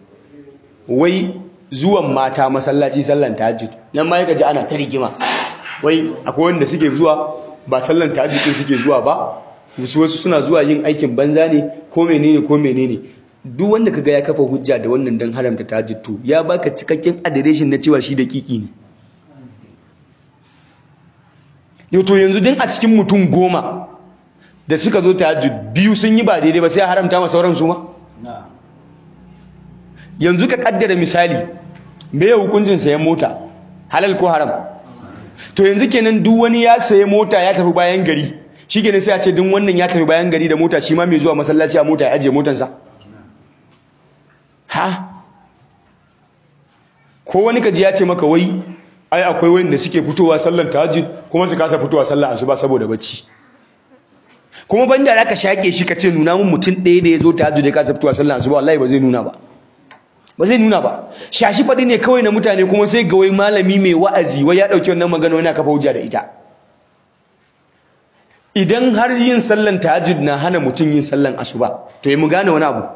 wai zuwan mata masallaci sallan tahajjud nan ma yaka ji ana ta rigima wai akwai wanda suke zuwa ba sallan tahajjud din suke zuwa ba wasu wasu suna zuwa yin aikin banza ne ko menene ko menene duk wanda kaga ya kafa hujja da wannan dan haramta tahajjud to ya baka cikakken adireshin na cewa shi da kiki ne yau to yanzu din a cikin mutum goma da suka zo tahajjud biyu sun yi ba daidai ba sai a haramta ma sauran su ma yanzu ka kaddara misali me ya hukuncin sayan mota halal ko haram to yanzu kenan duk wani ya sayi mota ya tafi bayan gari shi kenan sai a ce duk wannan ya tafi bayan gari da mota shi ma mai zuwa masallaci a mota ya ajiye motansa ha ko wani kaji ya ce maka wai ai akwai wanda suke fitowa sallar tahajjud kuma su kasa fitowa sallar asuba saboda bacci kuma banda da ka shake shi ka ce nuna mun mutum ɗaya da ya zo tahajjud ya kasa fitowa sallar asuba wallahi ba zai nuna ba ba zai nuna ba shashi faɗi ne kawai na mutane kuma sai ga wai malami mai wa'azi wai ya ɗauki wannan magana wani kafa hujja da ita idan har yin sallan tahajjud na hana mutum yin sallan asuba to yi mu gane wani abu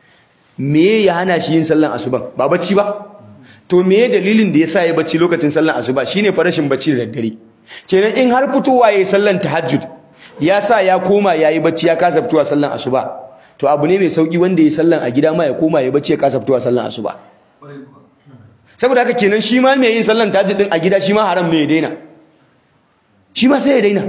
me ya hana shi yin sallan asuban ba bacci ba to me dalilin da ya sa ya bacci lokacin sallan asuba shine fa rashin bacci da daddare kenan in har fitowa yayi sallan tahajjud ya sa ya koma yayi bacci ya kasa fitowa sallan asuba to abu ne mai sauki wanda ya sallan a gida ma ya koma ya bacci ya kasa fitowa sallan asuba saboda haka kenan shi ma mai yin sallan tahajjud din a gida shi ma haram ne ya daina shi ma sai ya daina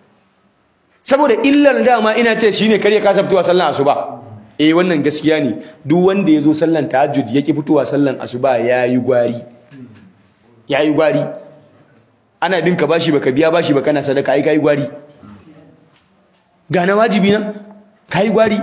saboda illar dama ina ce shine kar ya kasa fitowa sallan asuba eh wannan gaskiya ne duk wanda ya zo sallan tahajjud yake fitowa sallan asuba yayi gwari yayi gwari ana bin ka bashi baka biya bashi baka na sadaka ai kai gwari ga na wajibi na kai gwari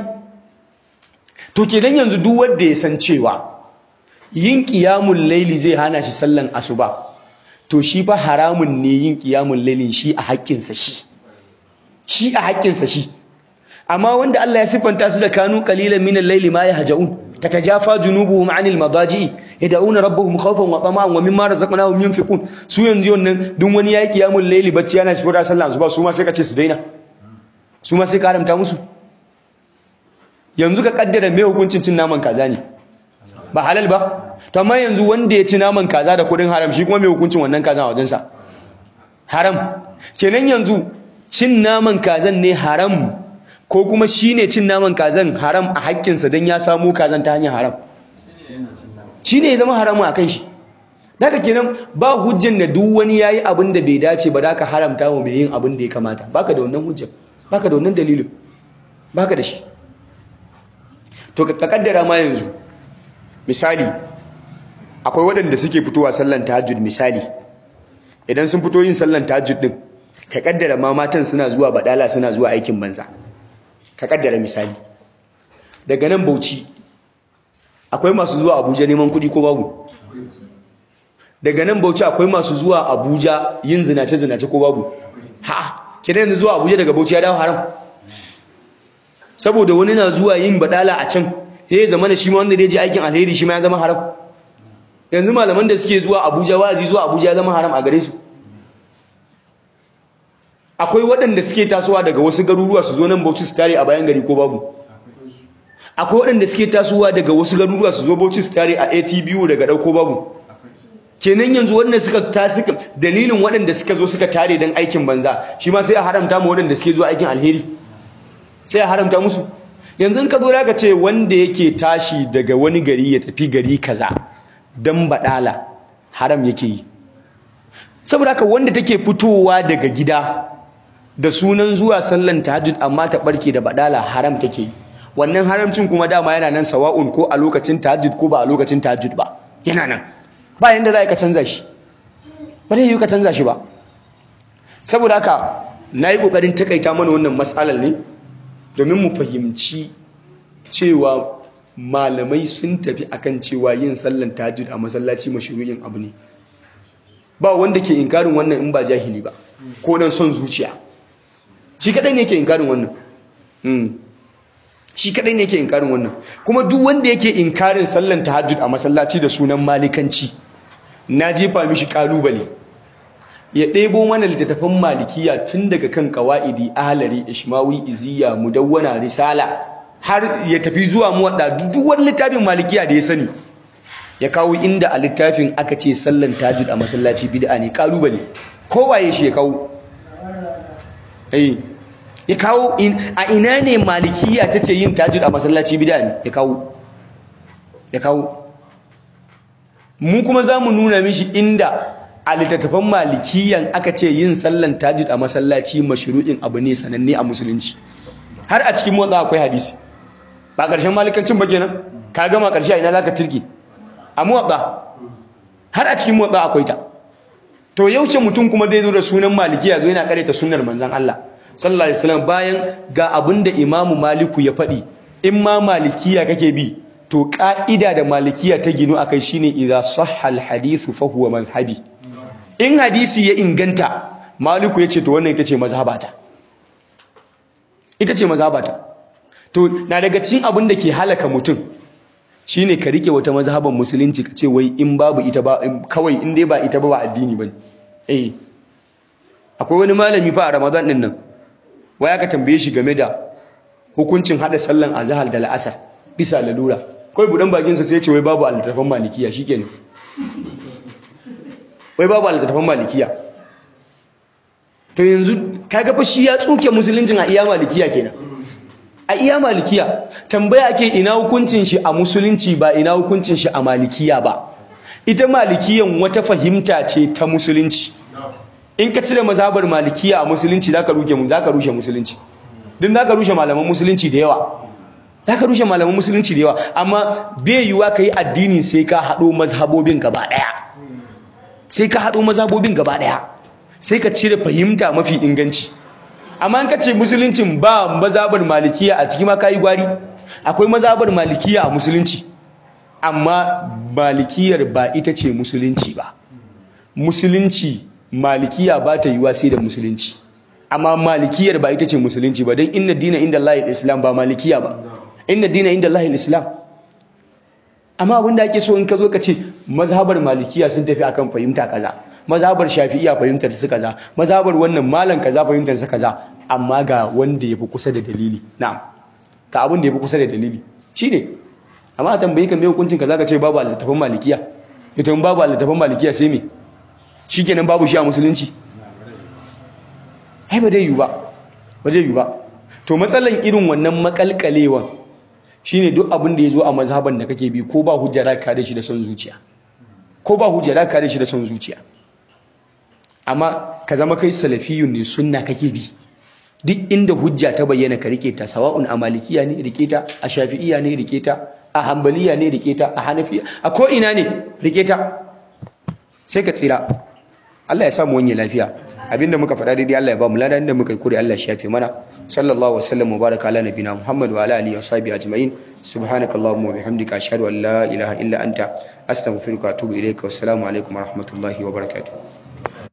to kenan yanzu duk wanda ya san cewa yin qiyamul laili zai hana shi sallan asuba to shi fa haramun ne yin qiyamul lailin shi a haƙƙinsa shi shi a haƙƙinsa shi amma wanda Allah ya siffanta su da kanu qalilan min al-layli ma yahjaun tatajafa junubuhum 'anil madaji'i yad'una rabbahum khawfan wa tama'an wa mimma razaqnahum yunfiqun su yanzu wannan duk wani yayi qiyamul layli bacci yana sifira sallah asuba su ma sai ka ce su daina su ma sai ka haramta musu yanzu ka kaddara me hukuncin cin naman kaza ne ba halal ba to amma yanzu wanda ya ci naman kaza da kudin haram shi kuma me hukuncin wannan kaza a wajensa haram kenan yanzu cin naman kazan ne haram ko kuma shi ne cin naman kazan haram a haƙƙinsa don ya samu kazan ta hanyar haram shi ne ya zama haramu a kan shi daga kenan ba hujjan da duk wani ya yi abin da bai dace ba da ka haramta wa mai yin abin da ya kamata baka da wannan hujjan baka da wannan dalilin baka da shi to ka kaddara ma yanzu misali akwai waɗanda suke fitowa sallan tahajjud misali idan sun fito yin sallan tahajjud din ka kaddara ma matan suna zuwa badala suna zuwa aikin banza ka kaddara misali daga nan Bauchi akwai masu zuwa Abuja neman kuɗi ko babu daga nan Bauchi akwai masu zuwa Abuja yin zinace zinace ko babu ha kidan yanzu zuwa Abuja daga Bauchi ya dawo haram saboda wani na zuwa yin badala a can sai ya zama shi ma wanda zai je aikin alheri shi ma ya zama haram yanzu malaman da suke zuwa Abuja wa'azi zuwa Abuja ya zama haram a gare su akwai waɗanda suke tasowa daga wasu garuruwa su zo nan Bauchi su tare a bayan gari ko babu akwai waɗanda suke tasowa daga wasu garuruwa su zo Bauchi su tare a ATBU daga dauko babu kenan yanzu waɗanda suka tasika dalilin waɗanda suka zo suka tare dan aikin banza shi ma sai a haramta mu waɗanda suke zuwa aikin alheri sai a haramta musu yanzu in ka zo zaka ce wanda yake tashi daga wani gari ya tafi gari kaza dan badala haram yake yi saboda haka wanda take fitowa daga gida da sunan zuwa sallan tahajjud amma ta barke da badala haram take yi wannan haramcin kuma dama yana nan sawa'un ko a lokacin tahajjud ko ba a lokacin tahajjud ba yana nan ba yanda za ka canza shi ba zai yi ka canza shi ba saboda haka na yi ƙoƙarin takaita mana wannan matsalar ne domin mu fahimci cewa malamai sun tafi akan cewa yin sallan tahajjud a masallaci mashru'in abu ne ba wanda ke inkarin wannan in ba jahili ba ko dan son zuciya shi kadai ne ke inkarin wannan shi kadai ne ke inkarin wannan kuma duk wanda yake inkarin sallan tahajjud a masallaci da sunan malikanci na jefa mishi kalubale ya ɗebo mana littattafan malikiya tun daga kan qawaidi ahlari ishmawi iziya mudawwana risala har ya tafi zuwa muwadda duk wani littafin malikiya da ya sani ya kawo inda a littafin aka ce sallan tahajjud a masallaci bid'a ne kalubale kowaye shi ya kawo eh ya kawo a ina ne malikiya ta ce yin tajud a masallaci bid'a ne ya kawo ya kawo mu kuma za mu nuna mishi inda a littattafan malikiyan aka ce yin sallan tajud a masallaci mashru'in abu ne sananne a musulunci har a cikin motsa akwai hadisi ba ƙarshen malikancin ba kenan ka gama ƙarshe a ina za ka turki a motsa har a cikin motsa akwai ta to yaushe mutum kuma zai zo da sunan malikiya zo yana ta sunnar manzon Allah sallallahu alaihi wasallam bayan ga abinda imamu maliku ya faɗi in ma malikiya kake bi to ka'ida da malikiya ta ginu akai shine idza sahha alhadithu fa huwa madhhabi in hadisi ya inganta maliku yace to wannan ita ce mazhabata ita ce mazhabata to na daga cikin abin da ke halaka mutum shine ka rike wata mazhaban musulunci ka ce wai in babu ita ba kawai in dai ba ita ba ba addini bane eh akwai wani malami fa a Ramadan din nan wai aka tambaye shi game da hukuncin hada sallan azhar da la'asar bisa lalura kai budan bakin sa sai ya ce wai babu altafan malikiya shikenan wai babu altafan malikiya to yanzu kaga fa shi ya tsuke musuluncin a iya malikiya kenan a iya malikiya tambaya ake ina hukuncin shi a musulunci ba ina hukuncin shi a malikiya ba ita malikiyan wata fahimta ce ta musulunci in ka cire mazhabar malikiya a musulunci zaka rushe mu zaka rushe musulunci din zaka rushe malaman musulunci da yawa zaka rushe malaman musulunci da yawa amma bai yiwa kai addini sai ka hado mazhabobin gaba daya sai ka hado mazhabobin gaba daya sai ka cire fahimta mafi inganci amma in ka ce musuluncin ba mazabar malikiya a ciki ma kayi gwari akwai mazabar malikiya a musulunci amma malikiyar ba ita ce musulunci ba musulunci malikiya ba ta yiwa sai da musulunci amma malikiyar ba ita ce musulunci ba don inna dina inda Allah islam ba malikiya ba inna dina inda Allah islam amma abinda ake so in ka zo ka ce mazhabar malikiya sun tafi akan fahimta kaza mazhabar shafi'iya fahimtar su kaza mazhabar wannan malam kaza fahimtar su kaza amma ga wanda yafi kusa da dalili na'am ka abin da yafi kusa da dalili shine amma a tambayi ka me hukuncin kaza ka ce babu al-tafan malikiya ita in babu al-tafan malikiya sai me shikenan babu shi a musulunci ai ba dai yu ba ba zai yu ba to matsalan irin wannan makalkalewan shine duk abin da yazo a mazhaban da kake bi ko ba hujja da ka da shi da son zuciya ko ba hujja da ka da shi da son zuciya amma ka zama kai salafiyun ne sunna kake bi duk inda hujja ta bayyana ka rike ta sawa'un a malikiya ne rike ta a shafi'iya ne rike ta a hanbaliya ne rike ta a hanafiya a ko ina ne rike ta sai ka tsira Allah ya sa mu wanye lafiya abinda muka faɗa daidai Allah ya ba mu ladan da muka yi kure Allah ya shafe mana sallallahu wasallam wa baraka ala nabina Muhammad wa ala alihi wa sahbihi ajma'in subhanakallahumma wa bihamdika ashhadu an la ilaha illa anta astaghfiruka wa atubu ilayka wassalamu alaikum wa rahmatullahi wa barakatuh